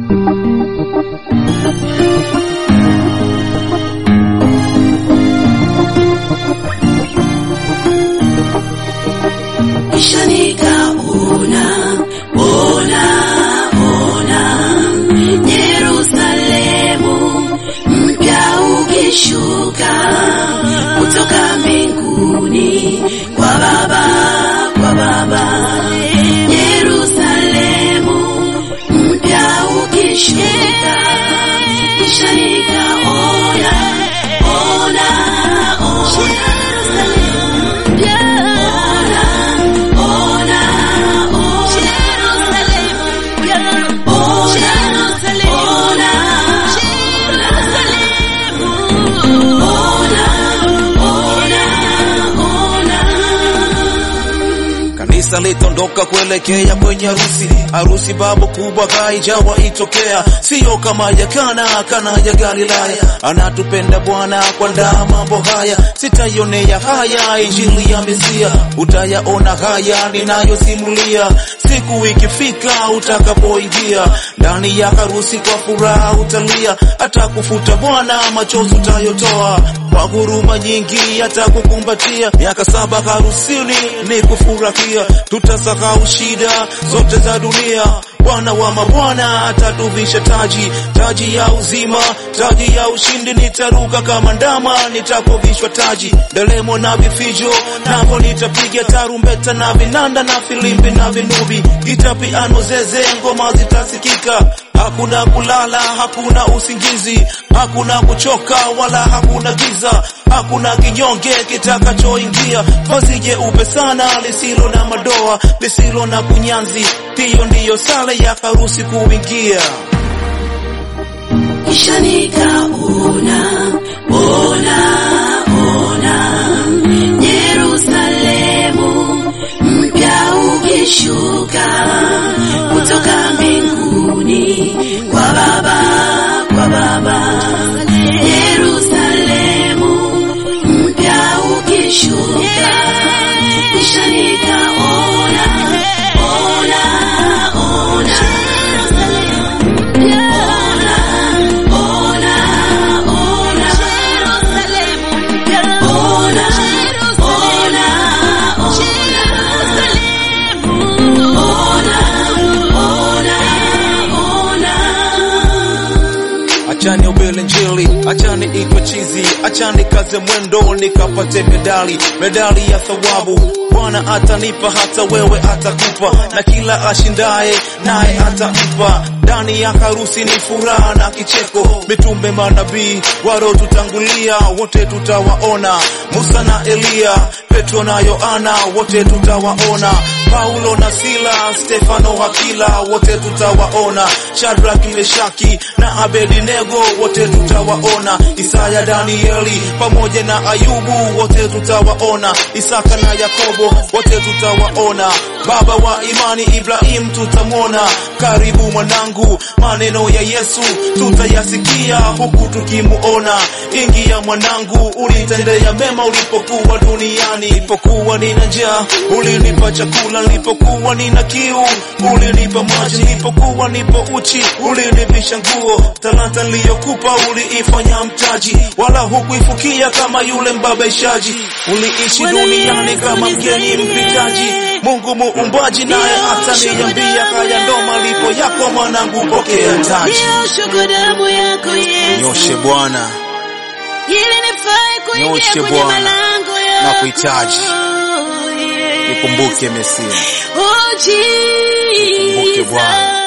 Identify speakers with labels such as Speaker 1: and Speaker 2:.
Speaker 1: kisha nikaona ona ona Yerusalemu mpya ukishuka kutoka mbinguni kwa Baba kwa Baba Yerusalemu mpya ukishuka kisha nikaona ona ona
Speaker 2: Kanisa litondoka kuelekea kwenye harusi, harusi babu kubwa haijawa itokea, siyo kama ya Kana, Kana ya Galilaya. Anatupenda Bwana kuandaa mambo haya, sitaionea haya injili ya Mesia, utayaona haya ninayosimulia siku ikifika utakapoingia ndani ya harusi, kwa furaha utalia, atakufuta Bwana machozi utayotoa, kwa huruma nyingi atakukumbatia. Miaka saba harusini ni kufurahia, tutasahau shida zote za dunia. Bwana wa mabwana atatuvisha taji, taji ya uzima, taji ya ushindi. Nitaruka kama ndama, nitapovishwa taji, ndelemo na vifijo, napo nitapiga tarumbeta na vinanda na filimbi na vinubi, gita, piano, zeze, ngoma zitasikika. Hakuna kulala, hakuna usingizi, hakuna kuchoka wala hakuna giza, hakuna kinyonge kitakachoingia. Vazi jeupe sana lisilo na madoa, lisilo na kunyanzi, hiyo ndiyo sala ya harusi kuingia.
Speaker 1: kisha nikaona ona ona Yerusalemu mpya ukishuka kutoka mbinguni kwa Baba kwa Baba Yerusalemu mpya ukishuka kisha nikaona ona ona
Speaker 2: Achani ubele njili, achani itwe chizi, achani kaze mwendo nikapate medali, medali ya thawabu. Bwana atanipa hata wewe atakupa, na kila ashindaye naye atampa. Ndani ya harusi ni furaha na kicheko, mitume manabii warotutangulia wote tutawaona, Musa na Eliya, Petro na Yohana wote tutawaona, Paulo na Sila, Stefano Hakila wote tutawaona, Shadrach, Meshaki na Abednego wote tutawaona, Isaya, Danieli pamoja na Ayubu wote tutawaona, Isaka na Yakobo wote tutawaona, baba wa imani Ibrahim tutamwona. Karibu mwanangu, maneno ya Yesu tutayasikia huku tukimuona. Ingia mwanangu, ulitendea mema ulipokuwa duniani, nilipokuwa nina njaa ulinipa chakula, nilipokuwa nina kiu ulinipa maji, nilipokuwa nipo uchi ulinivisha nguo. Talanta niliyokupa uliifanya mtaji, wala hukuifukia kama yule mbabaishaji. Uliishi duniani kama mgeni mpitaji, Mungu muumbaji naye ataniambia, haya ndo malipo yako mwanangu, pokea taji.
Speaker 1: Nioshe damu yako Yesu,
Speaker 2: Nyoshe Bwana,
Speaker 1: ili nifae kuingia
Speaker 2: Nyoshe
Speaker 1: kwenye
Speaker 2: Bwana,
Speaker 1: malango yako.
Speaker 2: nakuhitaji.
Speaker 1: Yes.
Speaker 2: nikumbuke Mesia.
Speaker 1: Oh, Jesus.
Speaker 2: Nikumbuke Bwana.